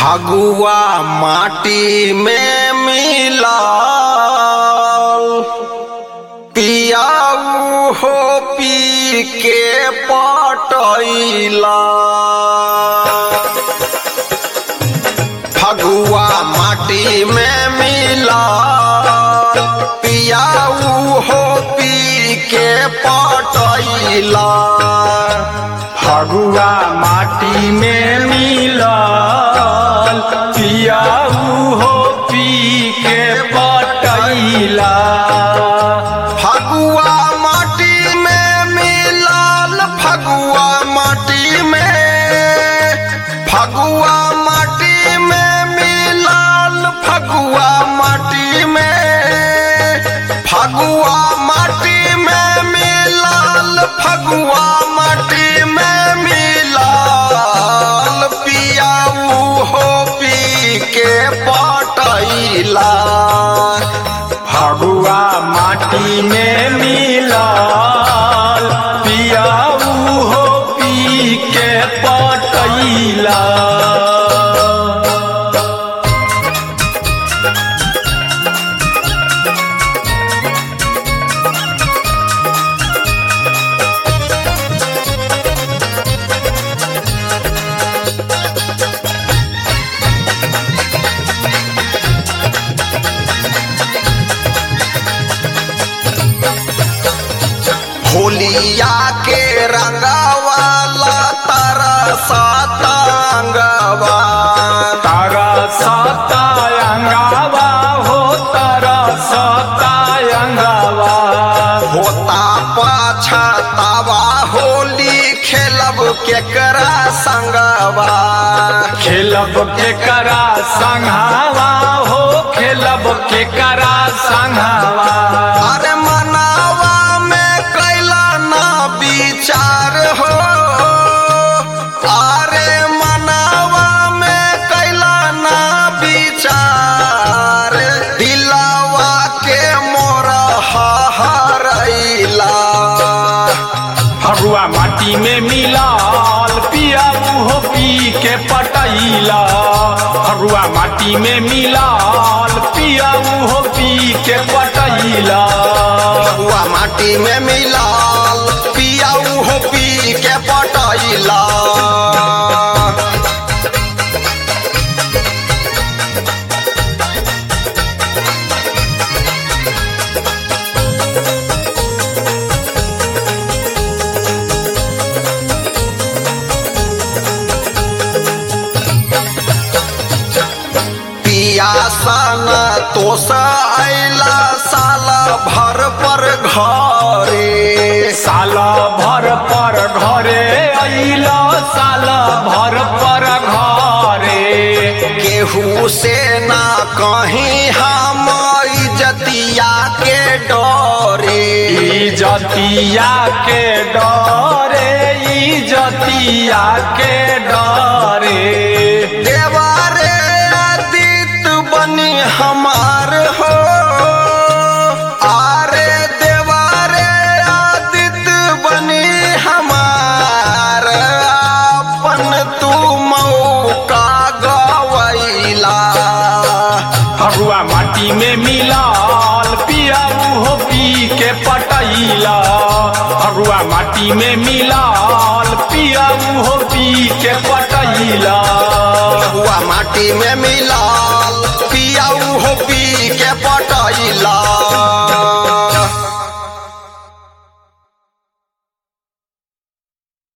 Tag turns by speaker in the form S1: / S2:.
S1: फगुआ माटी में मिलाल पियाऊ हो पी के पटैला फगुआ माटी में मिलाल पियाऊ हो पी के पटैला
S2: फगुआ माटी में मिलल पियाऊ हो पी के पटैला
S1: फगुआ माटी में मिलाल फगुआ माटी में फगुआ माटी में मिलाल फगुआ माटी में फगुआ माटी में मिलाल फगुआ माटी में मिलाल पियाऊ हो पी के पटैला
S2: फगुआ माटी में मिलल पियाऊ हो पी के पटैला
S1: होलिया के रंगवाला तरसा तांगवा
S2: तारा सतायंगावा हो तारा सतायंगावा
S1: होता पाछा तावा होली खेलब केकरा संगवा
S2: खेलब के करा संघावा हो खेलब के करा संघावा
S1: अरे मनावा में कैला ना विचार हो अरे मनावा में कैला ना विचार दिलावा के मोरा हरैला
S2: फगुआ माटी में मिलाल पियाऊ हो पी के पटैला फगुआ माटी में मिलाल पियाऊ हो पी के पटैला
S1: हुआ माटी में मिलाल पियाऊ हो पी के पटैला पियासन तोस अला साल भर पर घरे
S2: साल भर पर घरे अइला साल भर पर घरे
S1: केहू से ना कहीं हम इजतिया के डरे
S2: इजतिया के डरे इजतिया के डरे
S1: देवारे आदित बनी हमार हो आरे देवारे आदित बनी हमार अपन तू मौका गवैला
S2: फगुआ माटी में मिलाल पियाऊ हो पी के पटैला फगुआ माटी में मिलाल पियाऊ हो पी के पटैला
S1: हुआ माटी में मिलाल